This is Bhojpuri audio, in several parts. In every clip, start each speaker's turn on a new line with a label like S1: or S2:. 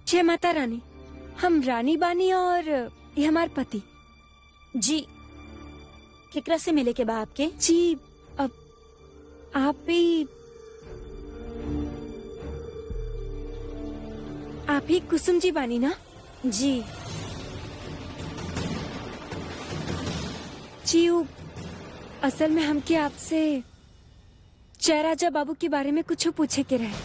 S1: जय माता रानी हम रानी बानी और ये हमार पति
S2: जी केकरा से मिले के बा आपके
S1: जी अब आप भी आप ही कुसुम जी बानी ना
S2: जी
S1: जी वो असल में हमके आपसे जयराजा बाबू के बारे में कुछ पूछे के रहे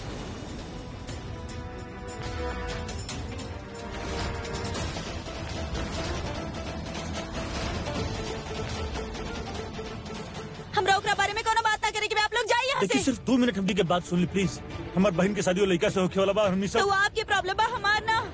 S2: हमरा ओकरा बारे में कोनो बात ना करे कि आप लोग जाइए यहाँ
S3: देखिए
S2: से
S3: सिर्फ दो मिनट हमनी के बात सुन ली प्लीज हमार बहन के शादी वो लड़का से होखे वाला बा हमनी
S2: तो
S3: सब
S2: वो आपकी प्रॉब्लम बा हमार ना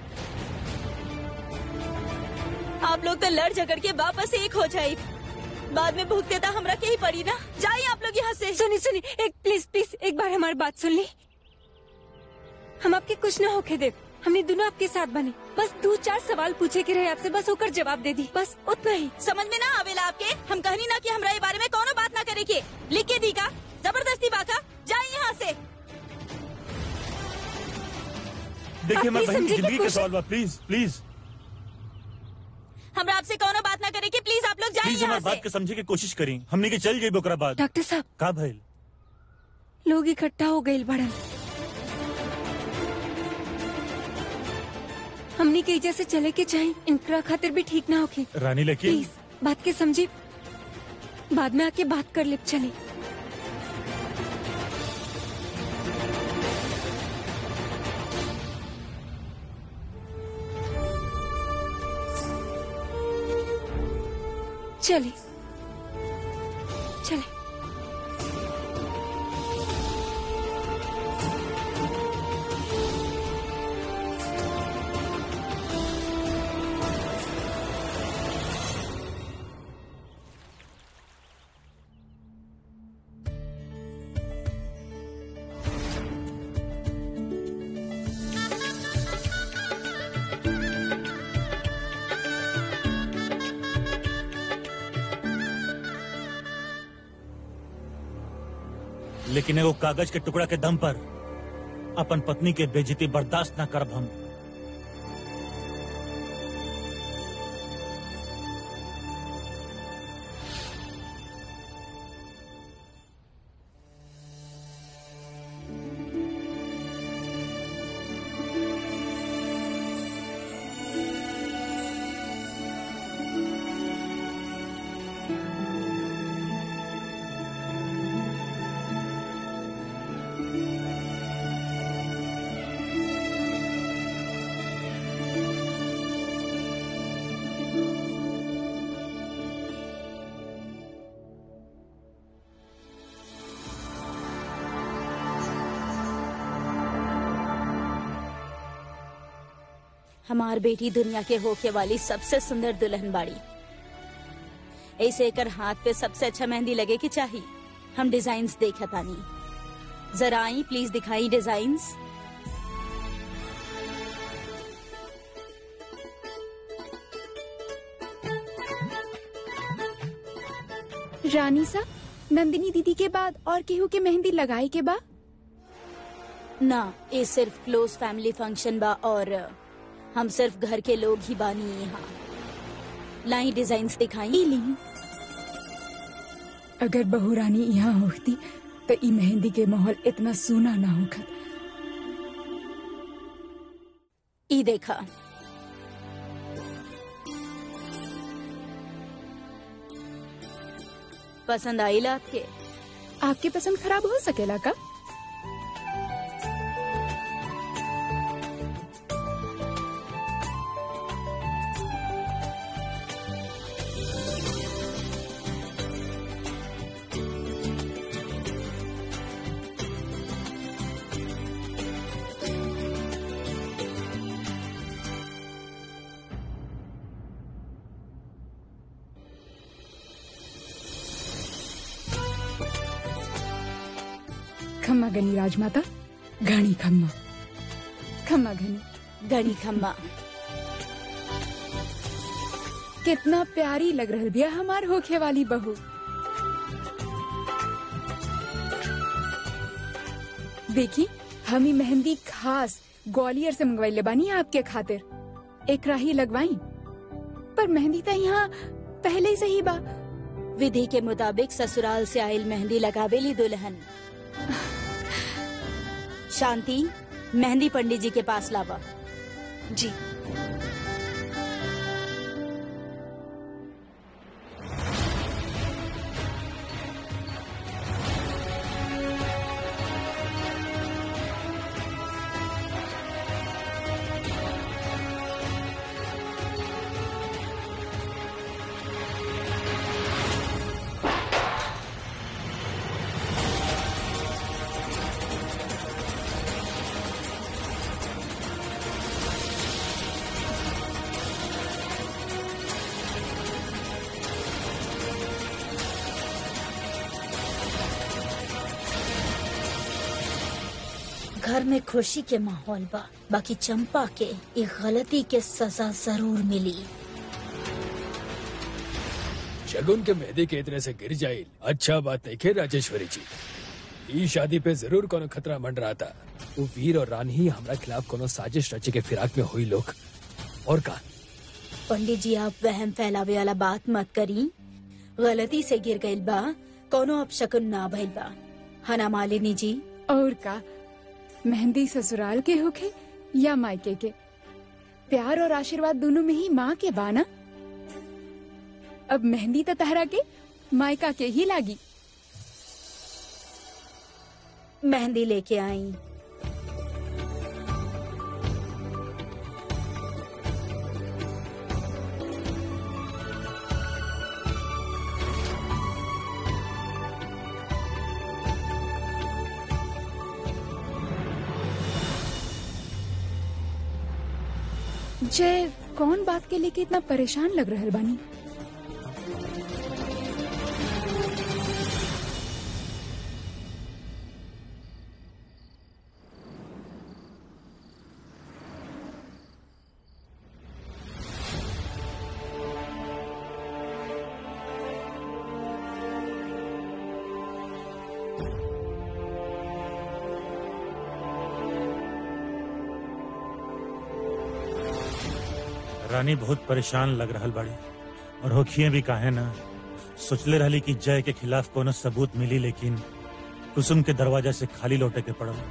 S2: आप लोग तो लड़ झगड़ के वापस एक हो जाए बाद में भुगते तो हमरा के ही पड़ी ना जाइए आप लोग यहाँ से
S1: सुनी सुनी एक प्लीज प्लीज एक बार हमारी बात सुन ली हम आपके कुछ ना होके दे हमने दोनों आपके साथ बने बस दो चार सवाल पूछे के रहे आपसे बस होकर जवाब दे दी बस उतना ही
S2: समझ में ना आवेला आपके हम कहनी ना कि हमरा ये बारे में कोनो बात ना करे के लिख के दी का जबरदस्ती बाका जाइए यहाँ से
S3: देखिए हमार
S1: आप
S3: बहन की
S1: प्लीज समझे
S3: जिंदगी
S1: कि
S3: का सवाल बा प्लीज प्लीज
S2: हमरा आपसे कोनो बात ना करे के प्लीज आप लोग जाइए
S3: प्लीज
S2: यहाँ
S3: हमार
S2: से
S3: बात के समझे की कोशिश करी हमनी के चल जाइए ओकरा बाद
S1: डॉक्टर साहब
S3: का भइल
S1: लोग इकट्ठा हो गए बड़न हमने के एजा से चले के चाहे इनकरा खातिर भी ठीक ना होके
S3: रानी लेकिन
S1: प्लीज बात के समझी बाद में आके बात कर ले चले चले चले
S3: लेकिन एगो कागज के टुकड़ा के दम पर अपन पत्नी के बेजती बर्दाश्त न करब हम
S2: हमार बेटी दुनिया के होके वाली सबसे सुंदर दुल्हन बाड़ी ऐसे एकर हाथ पे सबसे अच्छा मेहंदी लगे की चाहिए हम डिजाइन देखे तानी जरा आई प्लीज दिखाई डिजाइन्स
S4: रानी सा नंदिनी दीदी के बाद और केहू के मेहंदी लगाई के बा
S2: ना ये सिर्फ क्लोज फैमिली फंक्शन बा और हम सिर्फ घर के लोग ही बानी यहाँ लाई डिजाइन्स दिखाई
S4: ली अगर बहू रानी यहाँ होती तो ई मेहंदी के माहौल इतना सूना ना होखत
S2: ई देखा पसंद आई ला आपके
S4: आपके पसंद खराब हो सकेला का खम्मा गनी राजमाता घनी खम्मा खम्मा घनी
S2: गणी खम्मा
S4: कितना प्यारी लग रहल बिया हमार होखे वाली बहू देखी हम ई मेहंदी खास ग्वालियर से मंगवाइले बानी आपके खातिर एक राही लगवाई पर मेहंदी तो यहाँ पहले ही सही बा
S2: विधि के मुताबिक ससुराल से आयल मेहंदी लगावेली दुल्हन शांति मेहंदी पंडित जी के पास लावा
S1: जी
S2: घर में खुशी के माहौल बा बाकी चंपा के एक गलती के सजा जरूर मिली
S5: शगुन के मेहंदी के इतने से गिर जाइल अच्छा बात देखे राजेश्वरी जी ई शादी पे जरूर कोनो खतरा मंड रहा था वो वीर और रानी ही हमरा खिलाफ कोनो साजिश रचे के फिराक में हुई लोग और का
S2: पंडित जी आप वहम फैलावे वाला बात मत करी गलती से गिर गइल बा कोनो अपशकुन ना भइल बा हना मालिनी जी
S4: और का मेहंदी ससुराल के होखे या मायके के प्यार और आशीर्वाद दोनों में ही माँ के बाना अब मेहंदी तो तहरा के मायका के ही लागी
S2: मेहंदी लेके आई
S4: जय कौन बात के लेके इतना परेशान लग रहल बानी
S3: रानी बहुत परेशान लग रहल बाड़ी और होखिए भी काहे ना सोचले रहली कि जय के खिलाफ कोनो सबूत मिली लेकिन कुसुम के दरवाजा से खाली लौटे के पड़ल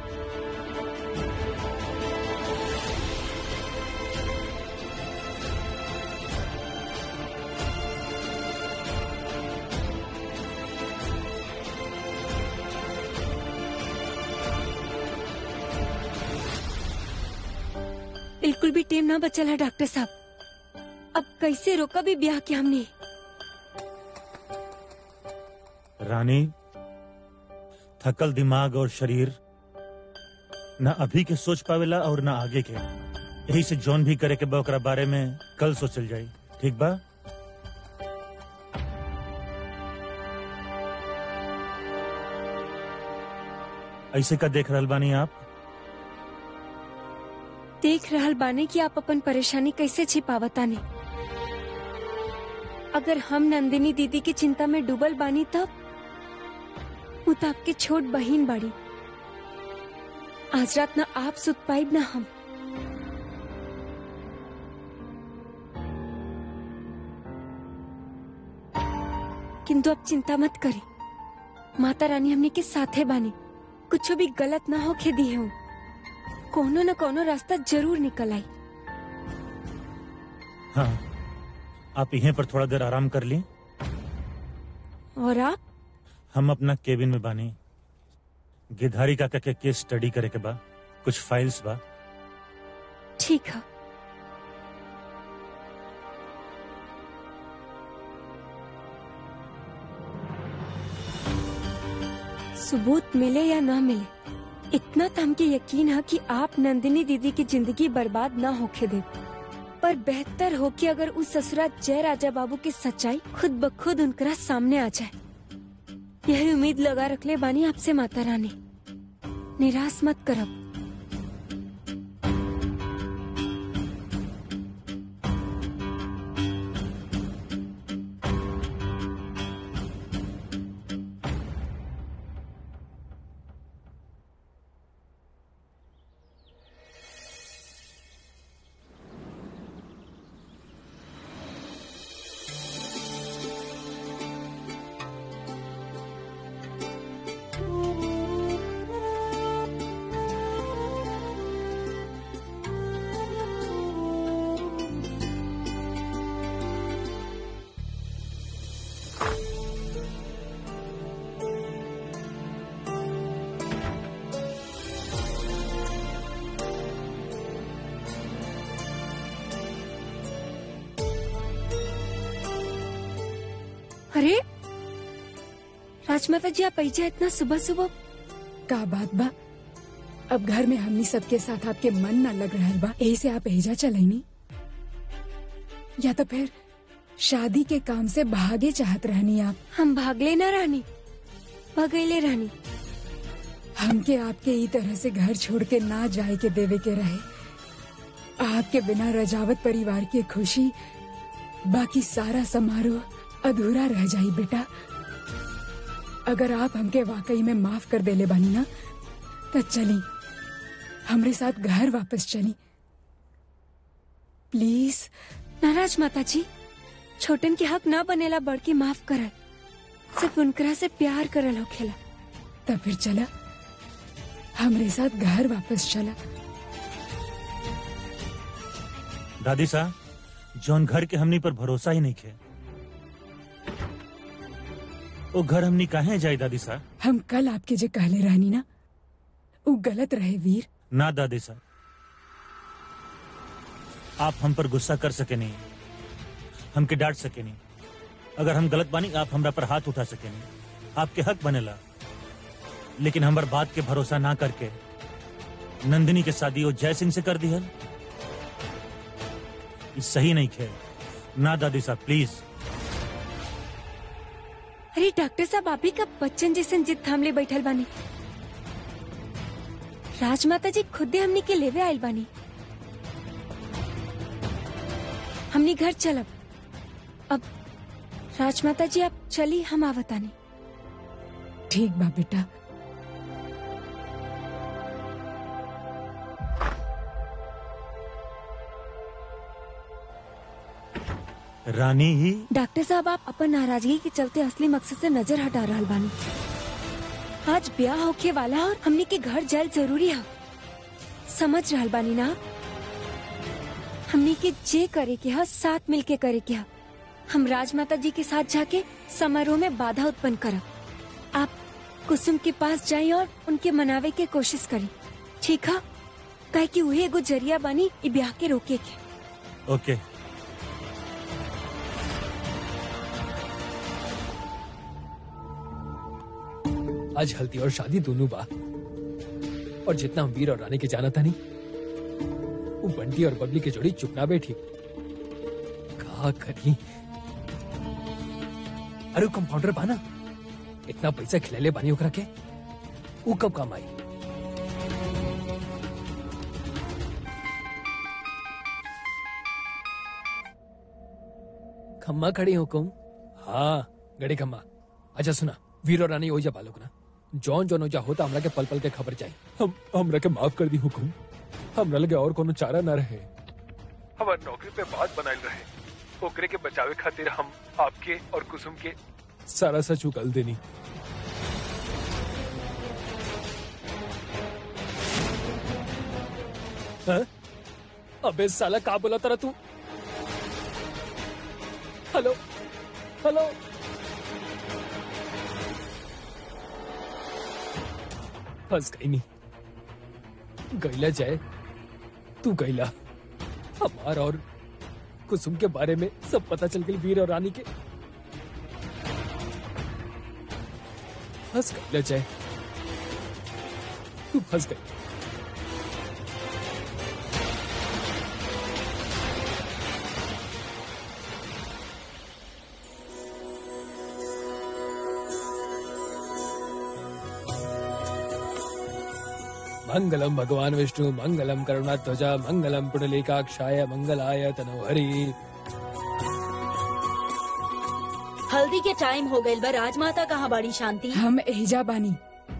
S1: बिल्कुल भी टेम ना बचल है डॉक्टर साहब अब कैसे रोका भी ब्याह के हमने
S3: रानी थकल दिमाग और शरीर न अभी के सोच पावेला और न आगे के यही से जौन भी करे के बा ओकरा बारे में कल सोचल जाई ठीक बा ऐसे का देख रहल बानी आप
S1: देख रहल बाने कि आप अपन परेशानी कैसे छिपावतानी अगर हम नंदिनी दीदी की चिंता में डूबल बानी तब वो तो आपके छोट बहिन बाड़ी आज रात ना आप सुत पाइब ना हम किंतु अब चिंता मत करी माता रानी हमने के साथे बानी कुछ भी गलत ना होके दी हूँ कोनो न कोनो रास्ता जरूर निकल आई
S3: हाँ आप यहीं पर थोड़ा देर आराम कर ली
S1: और आप
S3: हम अपना केबिन में बानी गिधारी काका के केस स्टडी करे के बा कुछ फाइल्स बा
S1: ठीक है सबूत मिले या ना मिले इतना तो हमके यकीन है कि आप नंदिनी दीदी की जिंदगी बर्बाद ना होके दे पर बेहतर हो कि अगर उस ससुरा जय राजा बाबू की सच्चाई खुद ब खुद उनकरा सामने आ जाए यही उम्मीद लगा रखले बानी आपसे माता रानी निराश मत करब राजमाता जी आप ऐजा इतना सुबह सुबह
S4: का बात बा अब घर में हमनी सबके साथ आपके मन न लग रहल बा यही से आप एजा चलैनी या तो फिर शादी के काम से भागे चाहत रहनी आप
S1: हम भागले ना रानी भगैले रानी
S4: हमके आपके ई तरह से घर छोड़ के ना जाए के देवे के रहे आपके बिना रजावत परिवार की खुशी बाकी सारा समारोह अधूरा रह जाई बेटा अगर आप हमके वाकई में माफ कर देले बानी ना तो चली हमरे साथ घर वापस चली प्लीज
S1: नाराज माता जी छोटन के हक ना बनेला बड़ के माफ करल सिर्फ उनकरा से प्यार करल होखेला
S4: तब फिर चला हमरे साथ घर वापस चला
S3: दादी साहब जौन घर के हमनी पर भरोसा ही नहीं खे वो घर हमनी काहे जाई दादी साहब
S4: हम कल आपके जे कहले रहनी ना वो गलत रहे वीर
S3: ना दादी साहब आप हम पर गुस्सा कर सके नहीं हमके डांट सके नहीं अगर हम गलत बानी आप हमरा पर हाथ उठा सके नहीं आपके हक बनेला लेकिन हमार बात के भरोसा ना करके नंदिनी के शादी वो जय सिंह से कर दिहल ये सही नहीं खे ना दादी साहब प्लीज
S1: अरे डॉक्टर साहब आप ही का बच्चन जैसन जिद थामले बैठल बानी राजमाता जी खुदे हमनी के लेवे आयल बानी हमनी घर चलब अब राजमाता जी आप चली हम आवतानी
S4: ठीक बा बेटा
S3: रानी ही
S1: डॉक्टर साहब आप अपन नाराजगी के चलते असली मकसद से नजर हटा रहल बानी आज ब्याह होखे वाला और हमनी के घर जायल जरूरी है समझ रहल बानी ना आप? हमनी के जे करे के है साथ मिल के करे के है हम राजमाता जी के साथ जाके समारोह में बाधा उत्पन्न करब आप कुसुम के पास जाई और उनके मनावे के कोशिश करी ठीक है काहे कि उहे एगो जरिया बानी ई ब्याह के रोके के
S3: ओके
S5: आज हल्दी और शादी दोनों बा और जितना हम वीर और रानी के जाना था नहीं वो बंटी और बबली की जोड़ी चुप ना बैठी का करी अरे वो कंपाउंडर बाना इतना पैसा खिलैले बानी ओकरा के वो कब काम आई खम्मा खड़ी हो कहूं हाँ गड़े खम्मा अच्छा सुना वीर और रानी हो जा बालोक ना जौन जौन ओजा होता हमरा के पल पल के खबर चाहिए हम हमरा के माफ कर दी हुकुम हमरा लगे और कोनो चारा ना रहे
S6: हमार नौकरी पे बात बनाइल रहे ओकरे के बचावे खातिर हम आपके और कुसुम के
S5: सारा सच उगल देनी हाँ? अबे साला का बोला तारा तू हेलो हेलो फंस गई नहीं गैला जाए तू गैला हमार और कुसुम के बारे में सब पता चल गई वीर और रानी के फंस गई जाए तू फंस गई मंगलम भगवान विष्णु मंगलम करुणाध्वजा मंगलम पुंडलीकाक्षाय मंगलाय तनोहरि
S2: हल्दी के टाइम हो गइल बा राजमाता कहाँ बाड़ी शांति
S4: हम एजा बानी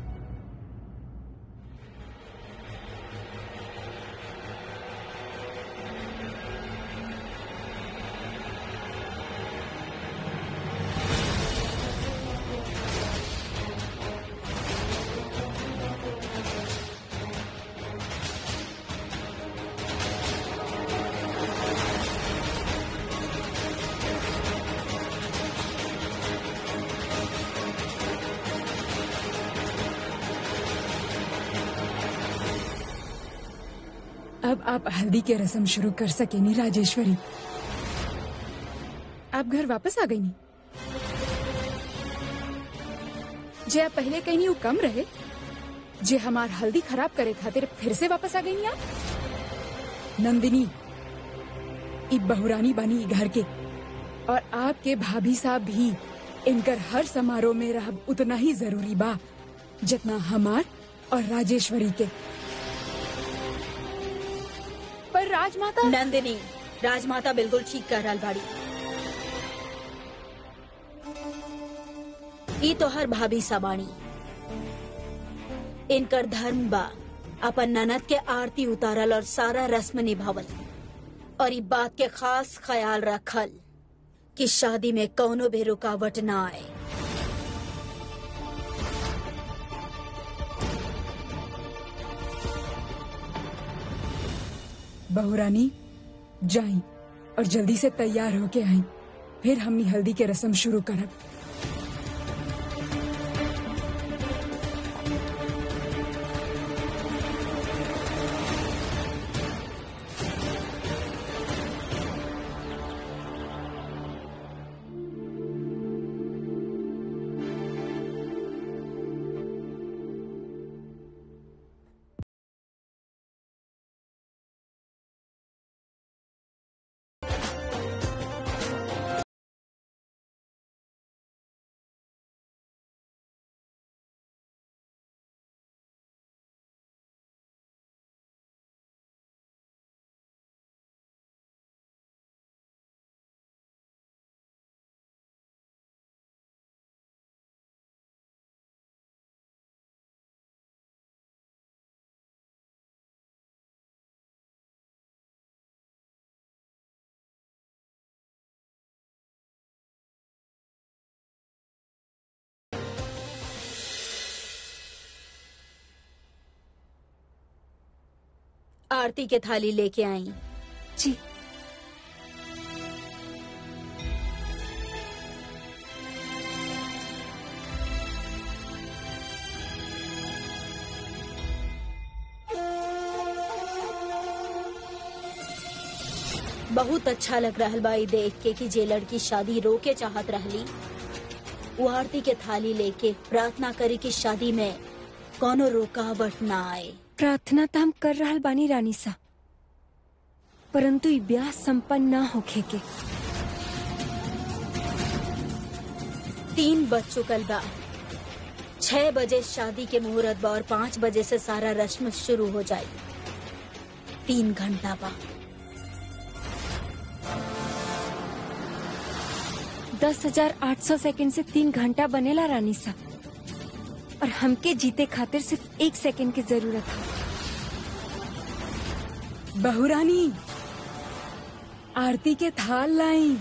S4: अब आप हल्दी के रस्म शुरू कर सकेनी राजेश्वरी आप घर वापस आ गई नी जे आप पहले कहीं वो कम रहे जे हमार हल्दी खराब करे खातिर फिर से वापस आ गई आप नंदिनी ई बहुरानी बनी ई घर के और आपके भाभी साहब भी इनकर हर समारोह में रहब उतना ही जरूरी बा जितना हमार और राजेश्वरी के पर राजमाता
S2: नंदिनी राजमाता बिल्कुल ठीक कर रहल बाड़ी ई तो हर भाभी सबाणी इनकर धर्म बा अपन ननद के आरती उतारल और सारा रस्म निभावल और ई बात के खास ख्याल रखल कि शादी में कौनो भी रुकावट ना आए
S4: बहुरानी जाई और जल्दी से तैयार होके आई फिर हमनी हल्दी के रस्म शुरू करब
S2: आरती के थाली लेके आई
S1: जी
S2: बहुत अच्छा लग रहा बा ई देख के कि जे लड़की शादी रोके चाहत रहली वो आरती के थाली लेके प्रार्थना करे कि शादी में कोनो रुकावट ना आए
S1: प्रार्थना तो हम कर रहल बानी रानी सा परंतु ई ब्याह संपन्न ना होखे के
S2: तीन बज चुकल बा छह बजे शादी के मुहूर्त बा और पाँच बजे से सारा रस्म शुरू हो जाए तीन घंटा बा
S1: दस हजार आठ सौ सेकेंड से तीन घंटा बनेला रानी सा और हमके जीते खातिर सिर्फ एक सेकेंड की जरूरत है
S4: बहुरानी आरती के थाल लाई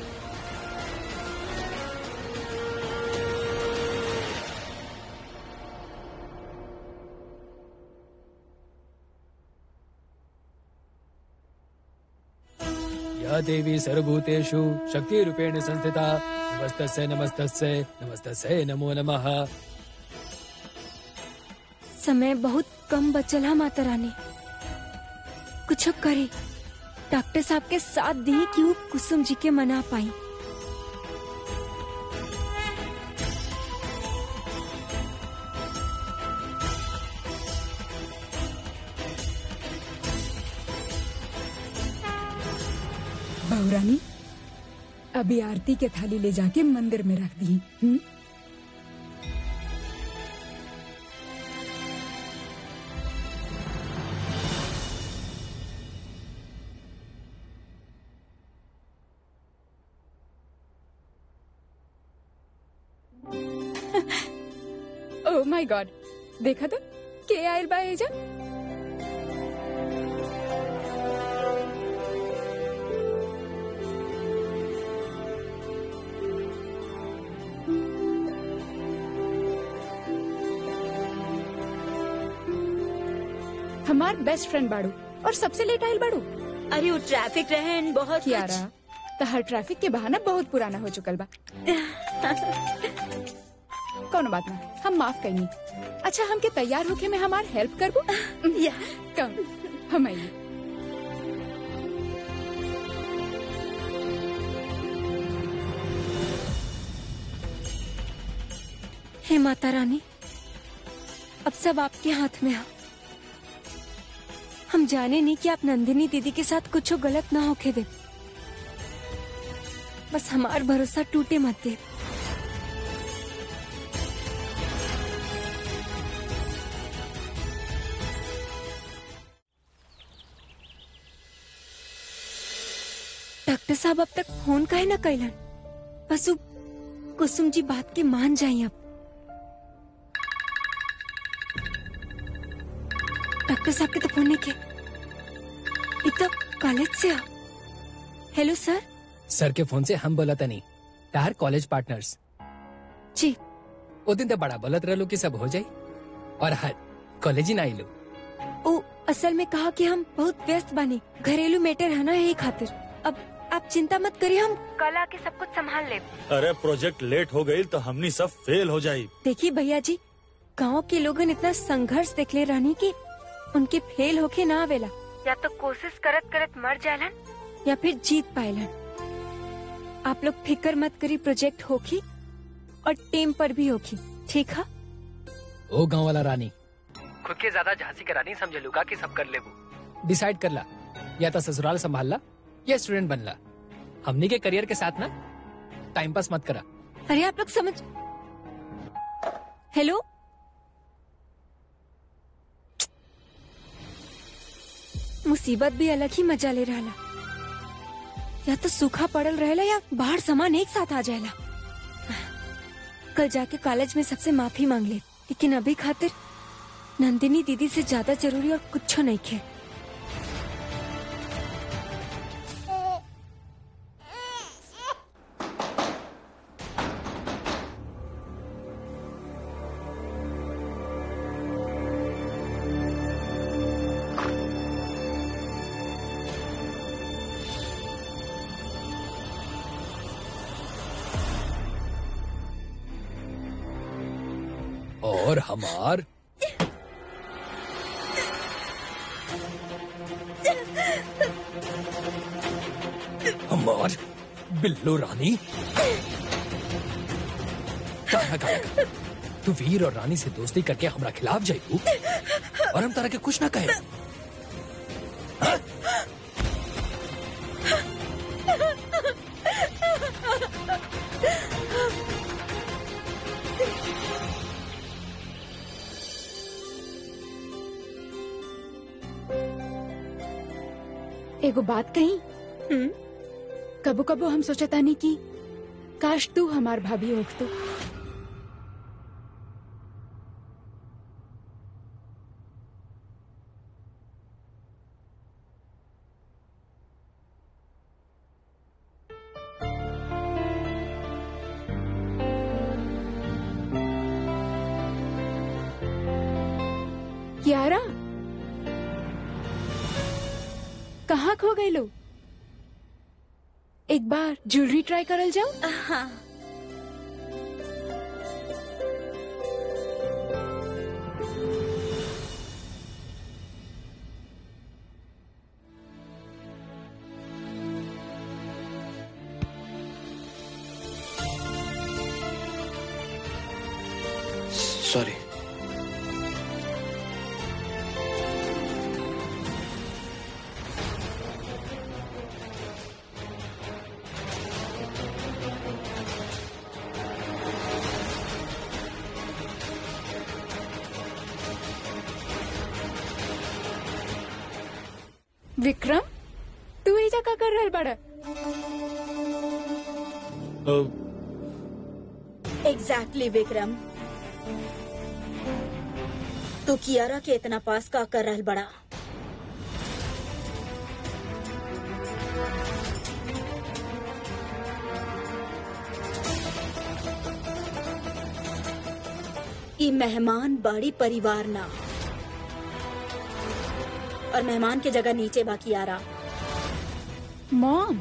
S5: या देवी सर्वभूतेषु शक्तिरूपेण संस्थिता नमस्तस्य नमस्तस्य नमस्तस्य नमो नमः
S1: समय बहुत कम बचल है माता रानी कुछ करे डॉक्टर साहब के साथ दी कि वो कुसुम जी के मना पाई
S4: बहुरानी अभी आरती के थाली ले जाके मंदिर में रख दी हम्म? ओह माय गॉड देखा तो के आयल बा एजा हमार बेस्ट फ्रेंड बाड़ू और सबसे लेट आयल बाड़ू
S2: अरे वो ट्रैफिक रहे and बहुत कुछ-
S4: कियारा तहर ट्रैफिक के बहाना बहुत पुराना हो चुकल बा कौनो बात ना हम माफ कईनी अच्छा हमके तैयार होके में हमार हेल्प करबो
S2: या
S4: कम हम आइए
S1: हे माता रानी अब सब आपके हाथ में है हम जाने नहीं कि आप नंदिनी दीदी के साथ कुछ गलत ना होके दे बस हमार भरोसा टूटे मत दे डॉक्टर साहब अब तक फोन काहे ना कैलन बस उ कुसुम जी बात के मान जाई अब डॉक्टर साहब के तो फोन नहीं के इ तो कॉलेज से आ हेलो सर
S5: सर के फोन से हम बोलत नहीं तार कॉलेज पार्टनर्स
S1: जी
S5: ओ दिन तो बड़ा बोलत रहलो कि सब हो जाई और हर कॉलेज ही ना आइलो
S1: ओ असल में कहा कि हम बहुत व्यस्त बानी घरेलू मैटर है ना यही खातिर अब आप चिंता मत करिए हम कल आके सब कुछ संभाल ले
S3: अरे प्रोजेक्ट लेट हो गई तो हमनी सब फेल हो जाई
S1: देखिए भैया जी गांव के लोगन इतना संघर्ष देखले रहनी कि उनके फेल होके ना आवेला या तो कोशिश करत करत मर जालन या फिर जीत पाएलन आप लोग फिक्र मत करी प्रोजेक्ट होखी और टीम पर भी होखी ठीक है
S5: ओ गांव वाला रानी
S7: खुद के ज्यादा झांसी का रानी समझ लूगा कि सब कर लेबू
S5: डिसाइड कर ला या तो ससुराल संभाल ला या स्टूडेंट बन ला हमनी के करियर के साथ ना टाइम पास मत करा
S1: अरे आप लोग समझ हेलो मुसीबत भी अलग ही मजा ले रहा या तो सूखा पड़ल रहेला या बाहर सामान एक साथ आ जाएला कल जाके कॉलेज में सबसे माफी मांग ले लेकिन अभी खातिर नंदिनी दीदी से ज्यादा जरूरी और कुछ नहीं खे
S5: और हमार हमार बिल्लो रानी काना काना का। तू वीर और रानी से दोस्ती करके हमरा खिलाफ जाइबू और हम तारा के कुछ ना कहे
S4: एगो बात कही
S1: हम्म
S4: कबो कबो हम सोचतानी कि काश तू हमार भाभी होख तो यारा कहाँ खो गए लो एक बार ज्वेलरी ट्राई करल जाओ
S2: हाँ
S7: सॉरी
S4: विक्रम तू एजा का कर रहल बड़ा
S2: एग्जैक्टली विक्रम तू कियारा के इतना पास का कर रहल बड़ा ई मेहमान बाड़ी परिवार ना और मेहमान के जगह नीचे बाकी आ रहा
S4: मॉम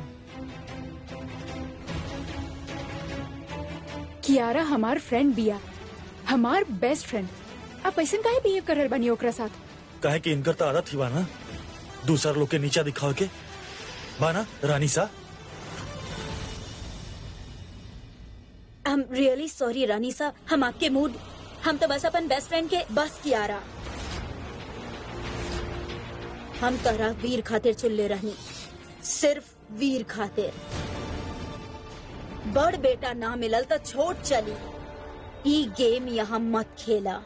S4: कियारा हमार फ्रेंड बिया हमार बेस्ट फ्रेंड आप ऐसा काहे बिहेव कर रहल बानी ओकरा साथ
S3: काहे कि इनकर तो आदत ही बा ना दूसरा लोग के नीचा दिखाव के बाना रानी सा
S2: हम रियली सॉरी रानी सा हम आपके मूड हम तो बस अपन बेस्ट फ्रेंड के बस की आ रहा हम तोरा वीर खातिर चुल्ले रहनी सिर्फ वीर खातिर बड़ बेटा ना मिलल तो छोट चली ई गेम यहाँ मत खेला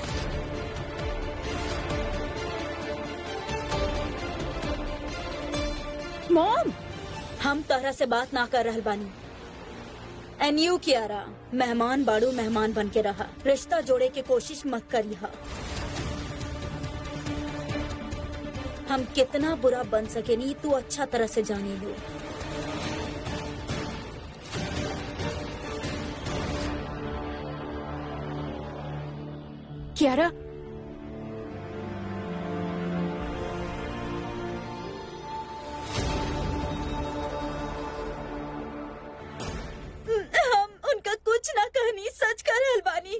S4: मॉम
S2: हम तोहरा से बात ना कर रहल बानी एन यू कियारा मेहमान बाड़ू मेहमान बन के रहा रिश्ता जोड़े के कोशिश मत करिहा हम कितना बुरा बन सके नी तू अच्छा तरह से जाने लो
S4: क्यारा
S2: हम उनका कुछ ना कहनी सच कर रहल बानी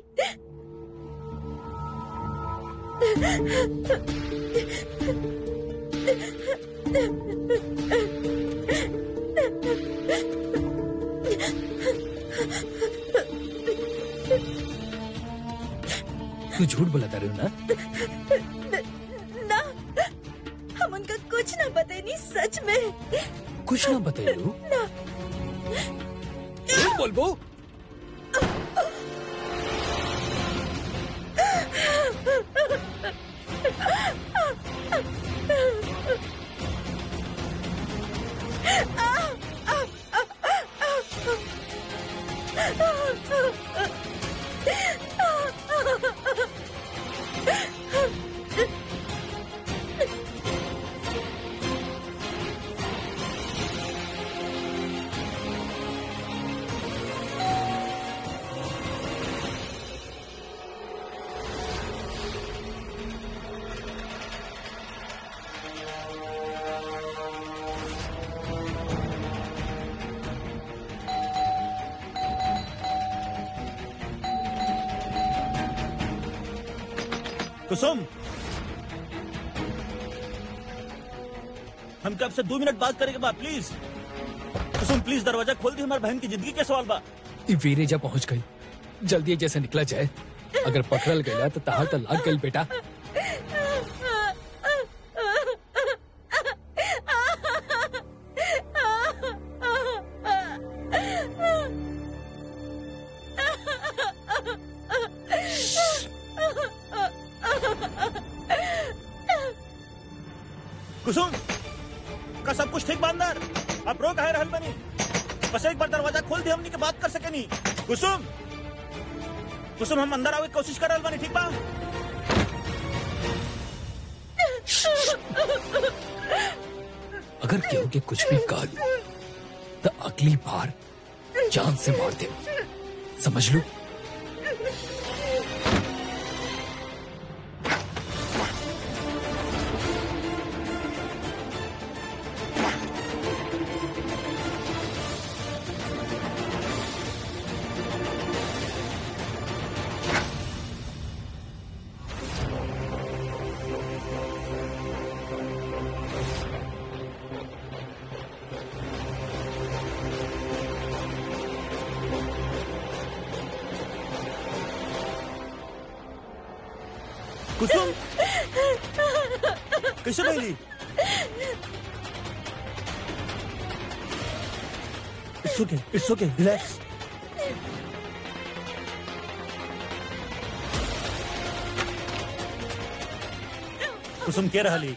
S5: तू झूठ बोला रही ना
S2: ना हम उनका कुछ ना बतानी सच में
S5: कुछ ना बताइयो झूठ बोल बो
S3: कुसुम हम आपसे दो मिनट बात करेंगे बा प्लीज कुसुम प्लीज दरवाजा खोल दी हमारी बहन की जिंदगी के सवाल बा
S5: ई वीरे जब पहुंच गई जल्दी जैसे निकला जाए अगर पकड़ल गया तो तहार तो लाग गई बेटा
S3: कुसुम का सब कुछ ठीक बा अंदर आप रो कहे रहल बनी बस एक बार दरवाजा खोल दी हमनी के बात कर सके नहीं कुसुम कुसुम हम अंदर आवे के कोशिश कर रहल बनी ठीक बा
S5: अगर केहू के कुछ भी कह तो अगली बार जान से मार दे समझ लो
S3: कुसुम कैसे भइली it's okay it's okay relax Kusum के रहली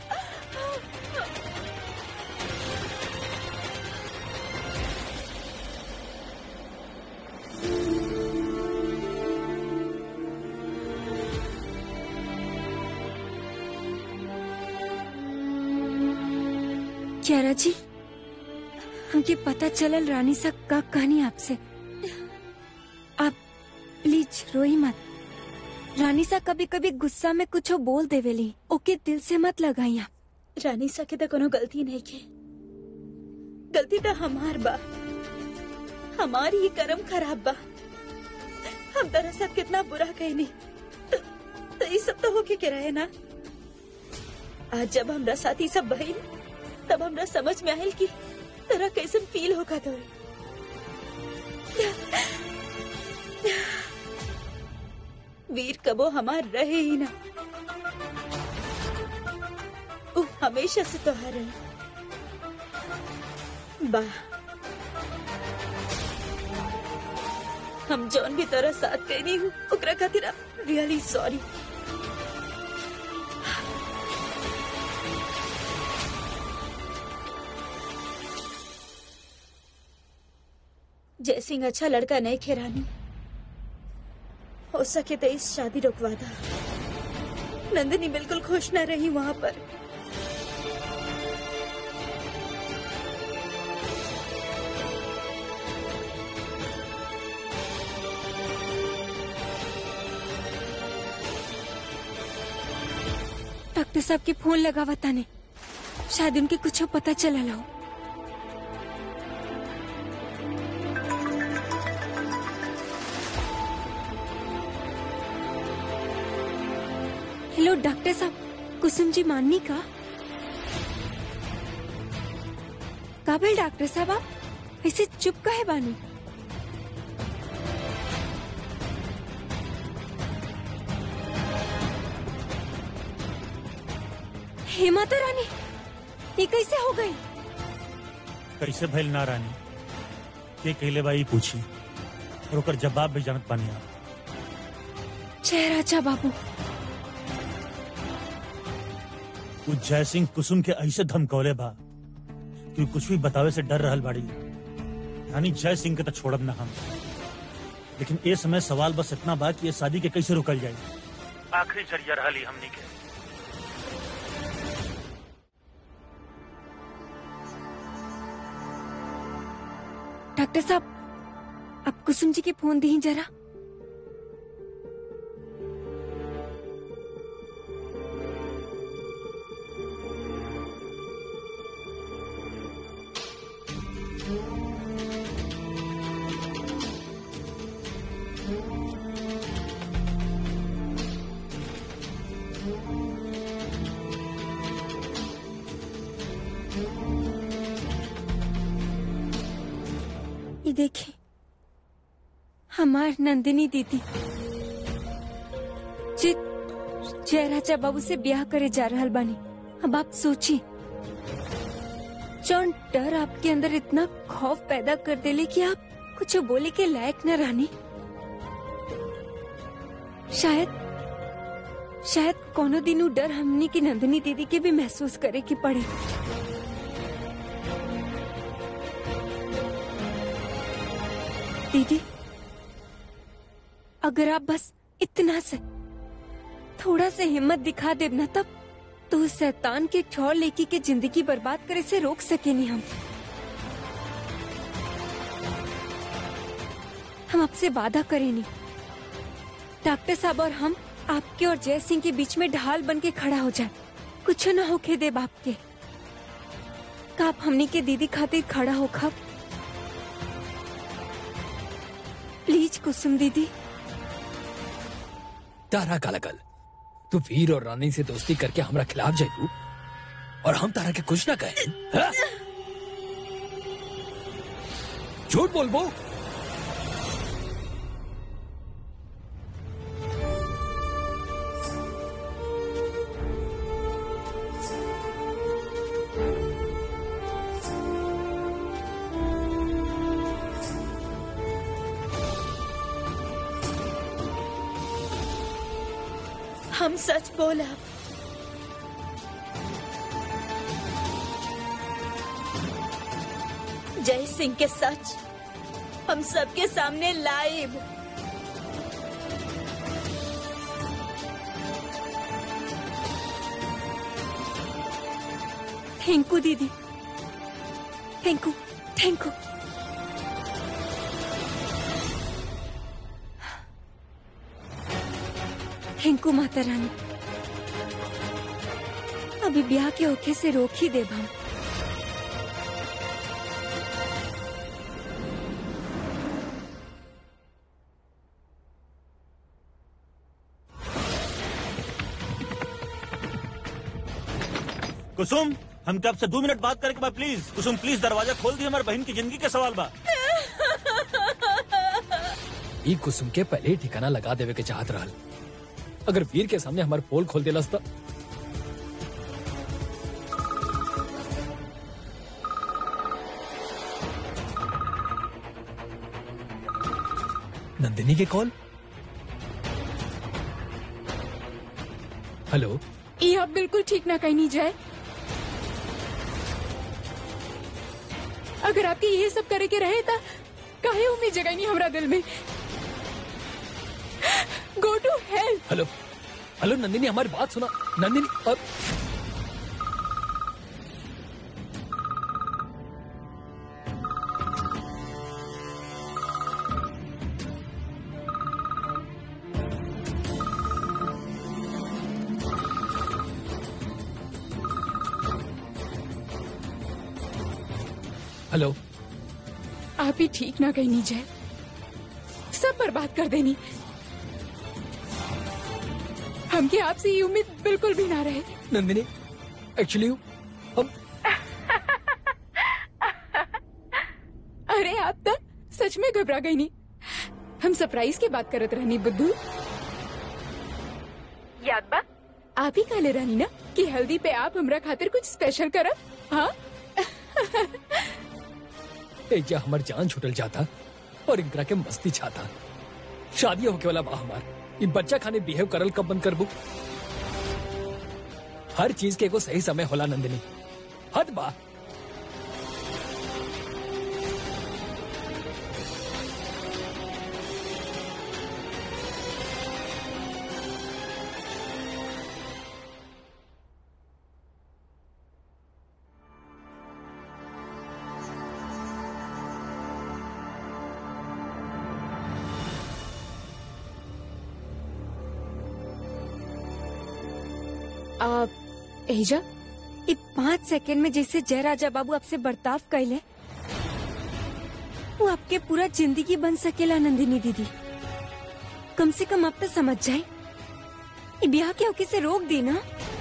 S1: क्यारा जी हमके पता चलल रानी सा का कहानी आपसे आप प्लीज रोई मत रानी सा कभी कभी गुस्सा में कुछ बोल देवेली ओके दिल से मत लगाई आप
S2: रानी सा के तो कोनो गलती नहीं के गलती तो हमार बा हमारी ही कर्म खराब बा हम दरअसल कितना बुरा कहनी तो, तो ये सब तो होके के रहे ना आज जब हमरा साथी सब बहिन तब हमरा समझ में आयल कि तेरा कैसन फील होगा तो वीर कबो हमार रहे ही ना उ हमेशा से तोहार रहे वाह हम जौन भी तरह साथ कहनी हूँ ओकरा खातिर रियली सॉरी जयसिंह अच्छा लड़का नहीं खेरानी हो सके तो इस शादी रुकवा दा नंदिनी बिल्कुल खुश न रही वहाँ पर
S1: डॉक्टर साहब के फोन लगावा ताने शायद उनके कुछ पता चला हो हेलो डॉक्टर साहब कुसुम जी माननी का काबिल डॉक्टर साहब आप ऐसे चुप का है बानी हे माता रानी ये कैसे हो गई
S3: कैसे भइल ना रानी के कहले बाई पूछी और ओकर जवाब भी जानत पानी आप
S1: जय राजा बाबू
S3: उ जय सिंह कुसुम के ऐसे धमकौले बा कि उ कुछ भी बतावे से डर रहल बाड़ी यानी जय सिंह के तो छोड़ब ना हम लेकिन ए समय सवाल बस इतना बा कि ये शादी के कैसे रुकल जाए आखिरी जरिया रहली हमनी के
S1: डॉक्टर साहब अब कुसुम जी के फोन दी जरा ये देखिए हमार नंदिनी दीदी जे जय राजा बाबू से ब्याह करे जा रहल बानी अब आप सोचिए जौन डर आपके अंदर इतना खौफ पैदा कर देले कि आप कुछ बोले के लायक न रहनी शायद शायद कोनो दिन उ डर हमनी की नंदिनी दीदी के भी महसूस करे के पड़े दीदी अगर आप बस इतना से थोड़ा से हिम्मत दिखा दे ना तब तो उस शैतान के ठौर लेकी के जिंदगी बर्बाद करे से रोक सके नहीं हम हम आपसे वादा करें नहीं डॉक्टर साहब और हम आपके और जय सिंह के बीच में ढाल बन के खड़ा हो जाए कुछ ना होके दे बाप के का आप हमनी के दीदी खातिर खड़ा हो खब प्लीज कुसुम दीदी
S5: तारा कालाकल तू वीर और रानी से दोस्ती करके हमरा खिलाफ जाइबू और हम तारा के कुछ ना कहे हाँ? झूठ बोलबो
S2: हम सच बोला जय सिंह के सच हम सबके सामने लाइव
S1: थैंक यू दीदी thank you thank you thank you माता रानी अभी ब्याह के ओखे से रोक ही देब हम
S3: कुसुम हमके आपसे दो मिनट बात करे के बाद प्लीज कुसुम प्लीज दरवाजा खोल दी हमारे बहन की जिंदगी के सवाल बा
S5: ई कुसुम के पहले ही ठिकाना लगा देवे के चाहत रहल अगर वीर के सामने हमार पोल खोल दिलस त नंदिनी के कॉल हेलो
S4: ये आप बिल्कुल ठीक ना कहीं नहीं जाए अगर आपके ये सब करे के रहे था काहे उम्मीद जगह नहीं हमरा दिल में go to help
S5: hello hello Nandini हमारी बात सुना नंदिनी अब हेलो
S4: आप ही ठीक ना कहीं नहीं जाए सब बर्बाद कर देनी हमके आपसे ये उम्मीद बिल्कुल भी ना रहे
S5: नंदिनी एक्चुअली हम
S4: अरे आप तो सच में घबरा गई नहीं हम सरप्राइज की बात करत रहनी बुद्धू याद बा आप ही काले रहनी ना कि हल्दी पे आप हमरा खातिर कुछ स्पेशल करब हाँ
S5: एजा हमार जान छुटल जाता और इनकरा के मस्ती छाता शादी होके वाला बा हमार ई बच्चा खाने बिहेव करल कब बंद करबू हर चीज के एगो सही समय होला नंदिनी हद बा
S4: आप एजा
S1: ये पाँच सेकंड में जैसे जयराजा बाबू आपसे बर्ताव कैले वो आपके पूरा जिंदगी बन सकेला नंदिनी दीदी कम से कम आप तो समझ जाए ये ब्याह के होके से रोक दी ना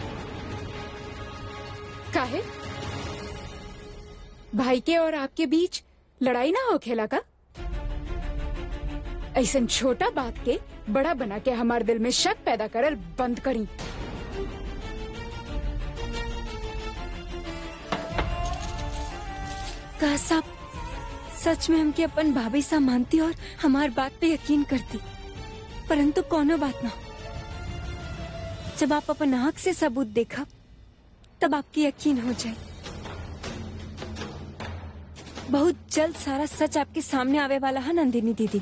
S4: काहे भाई के और आपके बीच लड़ाई ना हो खेला का ऐसा छोटा बात के बड़ा बना के हमारे दिल में शक पैदा करल बंद करी
S1: का साहब सच में हमके अपन भाभी सा मानती और हमार बात पे यकीन करती परंतु कोनो बात ना जब आप अपन आँख से सबूत देखा तब आपकी यकीन हो जाए बहुत जल्द सारा सच आपके सामने आवे वाला है नंदिनी दीदी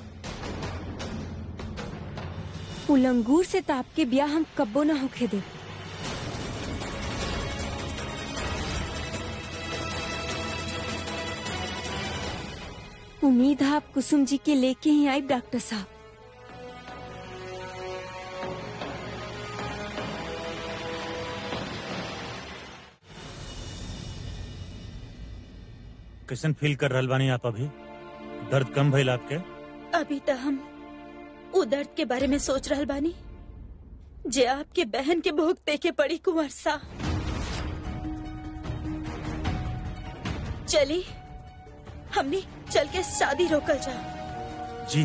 S1: उलंगूर से तो आपके ब्याह हम कब्बो ना होके दे उम्मीद है आप कुसुम जी के लेके ही आए डॉक्टर साहब
S3: कैसन फील कर रहल बानी आप अभी दर्द कम भइल आपके
S2: अभी तक हम उ दर्द के बारे में सोच रहल बानी जे आपके बहन के भोग देके पड़ी कुंवर सा चली हमने चल के शादी रोकल जा
S3: जी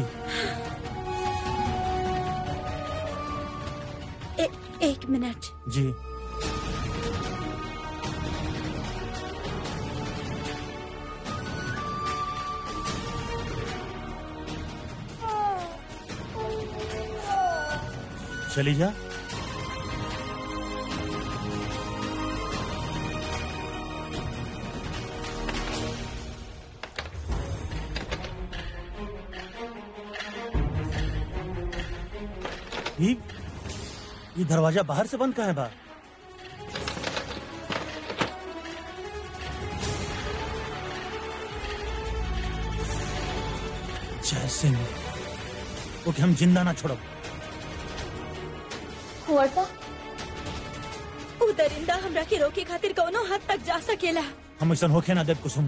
S2: ए, एक मिनट
S3: जी चली जा ये ये दरवाजा बाहर से बंद कहाँ है बा जय सिंह ओके हम जिंदा ना छोड़ब
S2: उ दरिंदा हमरा के रोके खातिर कौनो हद तक जा सकेला
S3: हम ऐसा होके ना देव कुसुम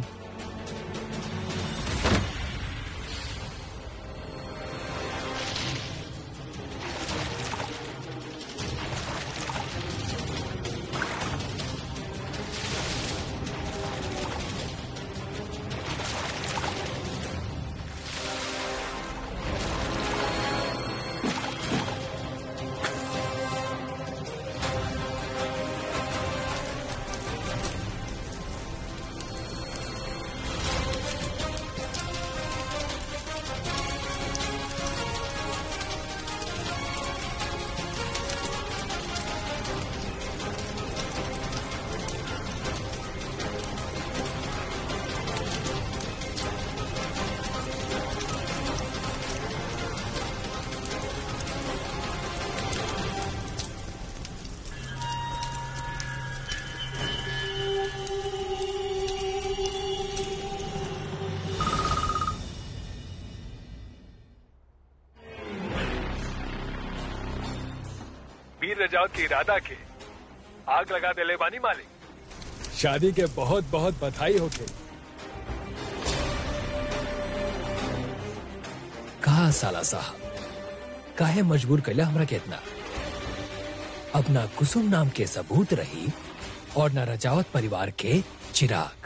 S6: वीर रजावत के इरादा के आग लगा देले बानी मालिक
S5: शादी के बहुत बहुत बधाई होके कहा साला साहब काहे मजबूर कैला हमरा के इतना अब ना कुसुम नाम के सबूत रही और न रजावत परिवार के चिराग